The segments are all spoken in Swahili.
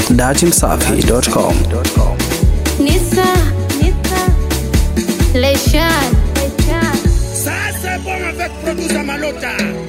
datimsafi.com. Nisa, Leshan, Ça, c'est bon avec producer Malota.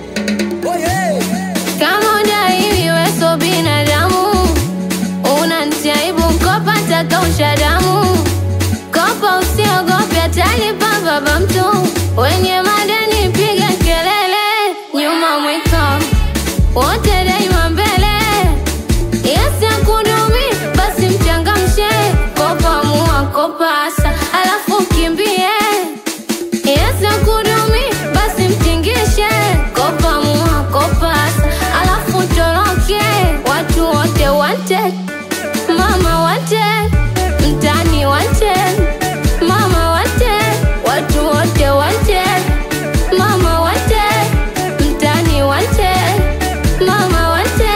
kama udaiwi weso binadamu, unantiaibu mkopa takausha damu. Kopa usiogope, atalipa baba mtu. Wenye madeni piga kelele, nyuma mwiko wote daima mbele. Yesi akudumi, basi mchangamshe. Kopa mua, kopa asa, alafu kimbie. Yesi akudumi, basi mtingishe. Kopa mua, kopa asa, alafu toroke. Watu wote wanted, mama wanted, mtani wanted, mama wanted, watu wote wanted, mama wanted, mtani wanted, mama wanted.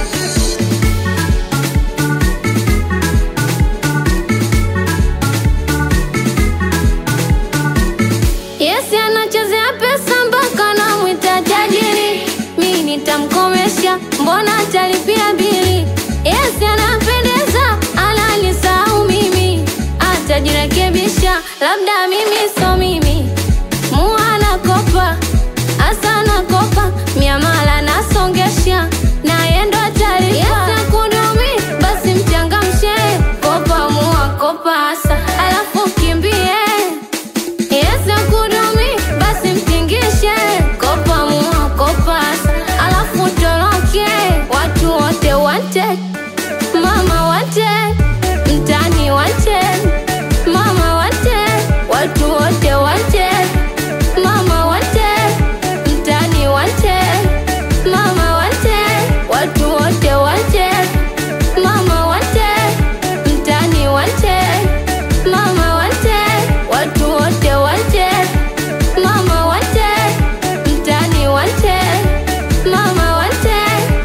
Yesi anachezea pesa mpaka namwita tajiri, mi nitamkomesha, mbona atalipia bili? Yesi anapendeza, ananisahau mimi, atajirekebisha, labda mimi so mimi. Mua nakopa, asa nakopa, miamala nasongesha, naye ndo atalipa. Yesi akudumi, basi mchangamshe, kopa mua, kopa asa, alafu kimbie Yesu akudumi basi mtingishe, kopa mua kopa asa, alafu toroke. Watu wote wanted, mama wanted, mtani wanted, mama wanted, watu wote wanted, mama wanted, mtani wanted, mama wanted, watu wote wanted, mama wanted, mtani wanted, mama wanted, watu wote wanted, mama wanted, mtani wanted, mama wanted.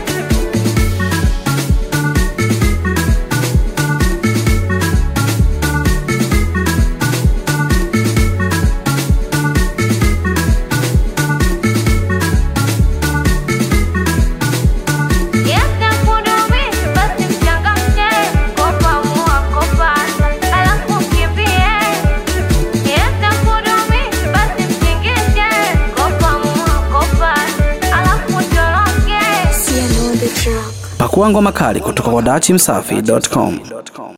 Yesi akudumi, basi mchangamshe, kopa mua, kopa asa, alafu kimbie. Yesi akudumi, basi mtingishe, kopa mua, kopa asa, alafu toroke. Pakua ngoma kali kutoka kwa datimsafi.com.